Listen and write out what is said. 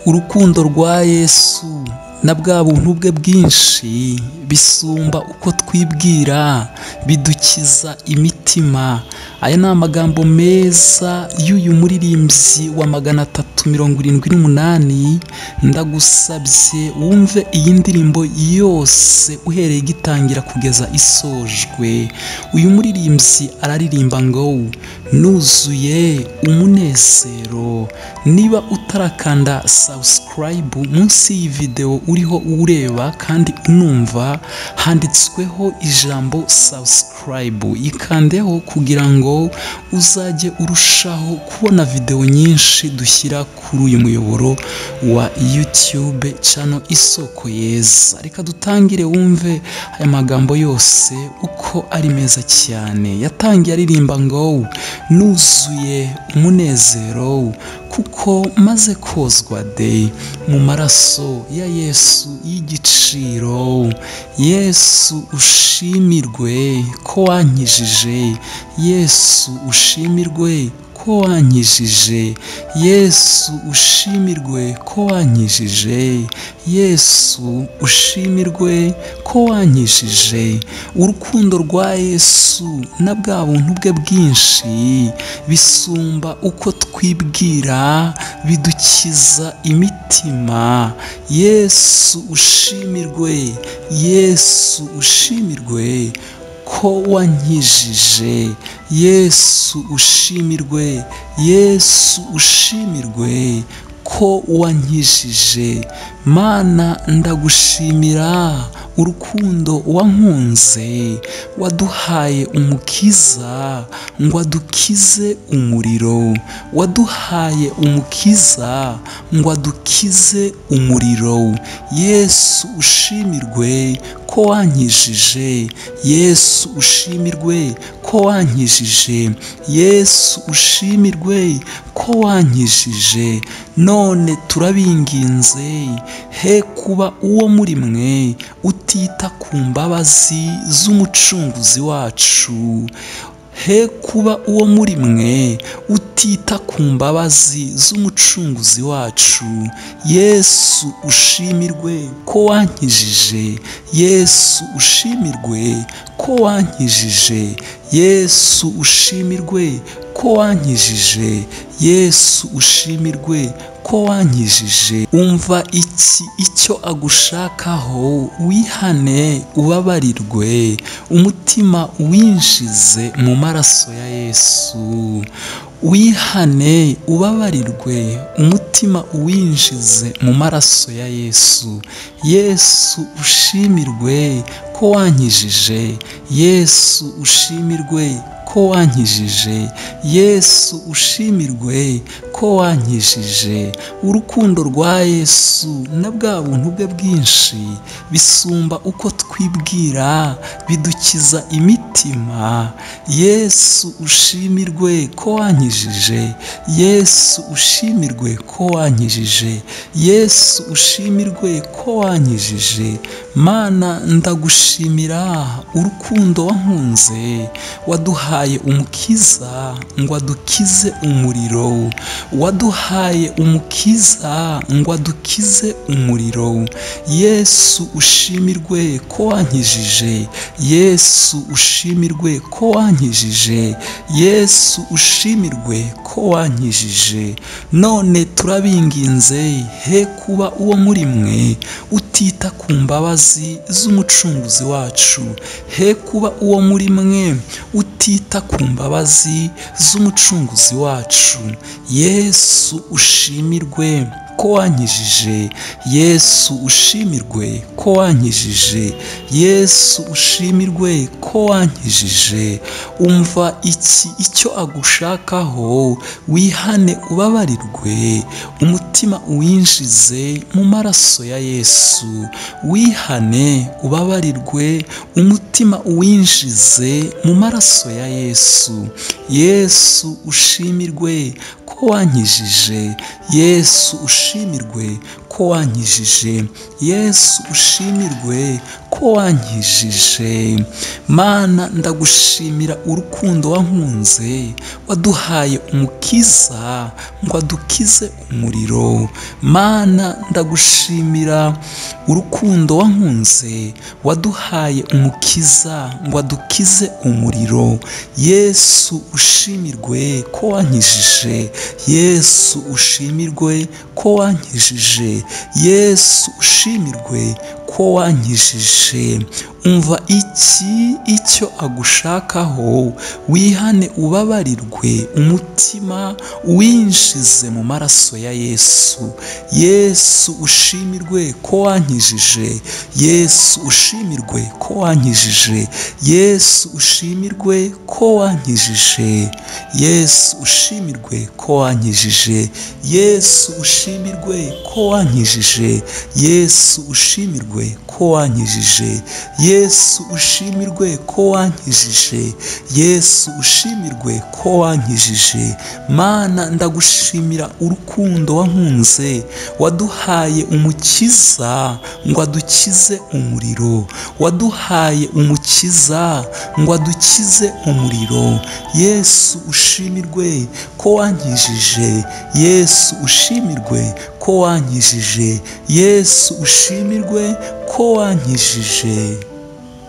urukundo rwa yesu na bwa buntu bwe bwinshi bisumba uko twibwira bidukiza imitima aya ni amagambo meza y'uyu muririmbyi wa magana atatu mirongo irindwi n'umunani ndagusabye wumve iyi ndirimbo yose uhereye igitangira kugeza isojwe uyu muririmbyi araririmba ngo nuzuye umunezero niba utarakanda sabusikarayibu munsi y'iyi videwo uriho ureba kandi unumva handitsweho ijambo sabusikarayibu yikandeho kugira ngo uzajye urushaho kubona videwo nyinshi dushyira kuri uyu muyoboro wa yutube cano isoko yeza reka dutangire wumve aya magambo yose uko ari meza cyane yatangiye aririmba ngo nuzuye umunezero kuko maze kozwa de mu maraso ya yesu y'igiciro yesu ushimirwe ko wankijije yesu ushimirwe ko wankijije yesu ushimirwe ko wankijije yesu ushimirwe ko wankijije urukundo rwa yesu na bwa buntu bwe bwinshi bisumba uko twibwira bidukiza imitima yesu ushimirwe yesu ushimirwe ko wankijije yesu ushimirwe yesu ushimirwe ko wankijije mana ndagushimira urukundo wankunze waduhaye umukiza ngo adukize umuriro waduhaye umukiza ngo adukize umuriro yesu ushimirwe ko wankijije yesu ushimirwe ko wankijije yesu ushimirwe ko wankijije none turabinginze he kuba uwo muri mwe utita ku mbabazi z'umucunguzi wacu he kuba uwo muri mwe utita ku mbabazi z'umucunguzi wacu yesu ushimirwe ko wankijije yesu ushimirwe ko wankijije yesu ushimirwe ko wankijije yesu ushimirwe ko wankijije umva iki icyo agushakaho wihane ubabarirwe umutima winjize mu maraso ya yesu wihane ubabarirwe umutima uwinjize mu maraso ya yesu yesu ushimirwe ko wankijije yesu ushimirwe ko wankijije yesu ushimirwe ko wankijije urukundo rwa yesu na bwa buntu bwe bwinshi bisumba uko twibwira bidukiza imitima yesu ushimirwe ko wankijije yesu ushimirwe ko wankijije yesu ushimirwe ko wankijije mana ndagushimira urukundo wankunze waduhaye umukiza ngo adukize umuriro waduhaye umukiza ngo adukize umuriro yesu ushimirwe ko wankijije yesu ushimirwe ko wankijije yesu ushimirwe ko wankijije none turabinginze he kuba uwo muri mwe utita ku mbabazi z'umucunguzi wacu he kuba uwo muri mwe utita ku mbabazi z'umucunguzi wacu yesu ushimirwe ko wankijije yesu ushimirwe ko wankijije yesu ushimirwe ko wankijije umva iki icyo agushakaho wihane ubabarirwe umutima uwinjize mu maraso ya yesu wihane ubabarirwe umutima uwinjize mu maraso ya yesu yesu ushimirwe ko wankijije yesu ushimirwe ushimirwe ko wankijije yesu ushimirwe ko wankijije mana ndagushimira urukundo wankunze waduhaye umukiza ngo adukize umuriro mana ndagushimira urukundo wankunze waduhaye umukiza ngo adukize umuriro yesu ushimirwe ko wankijije yesu ushimirwe ko wankijije yesu ushimirwe ko wankijije umva iki icyo agushakaho wihane ubabarirwe umutima uwinjize mu maraso ya yesu yesu ushimirwe ko wankijije yesu ushimirwe ko wankijije yesu ushimirwe ko wankijije yesu ushimirwe ko wankijije yesu ushimirwe ko wankijije yesu ushimirwe ko wankijije yesu ushimirwe ko wankijije yesu ushimirwe ko wankijije mana ndagushimira urukundo wankunze waduhaye umukiza ngo adukize umuriro waduhaye umukiza ngo adukize umuriro yesu ushimirwe ko wankijije yesu ushimirwe ko wankijije yesu ushimirwe ko wankijije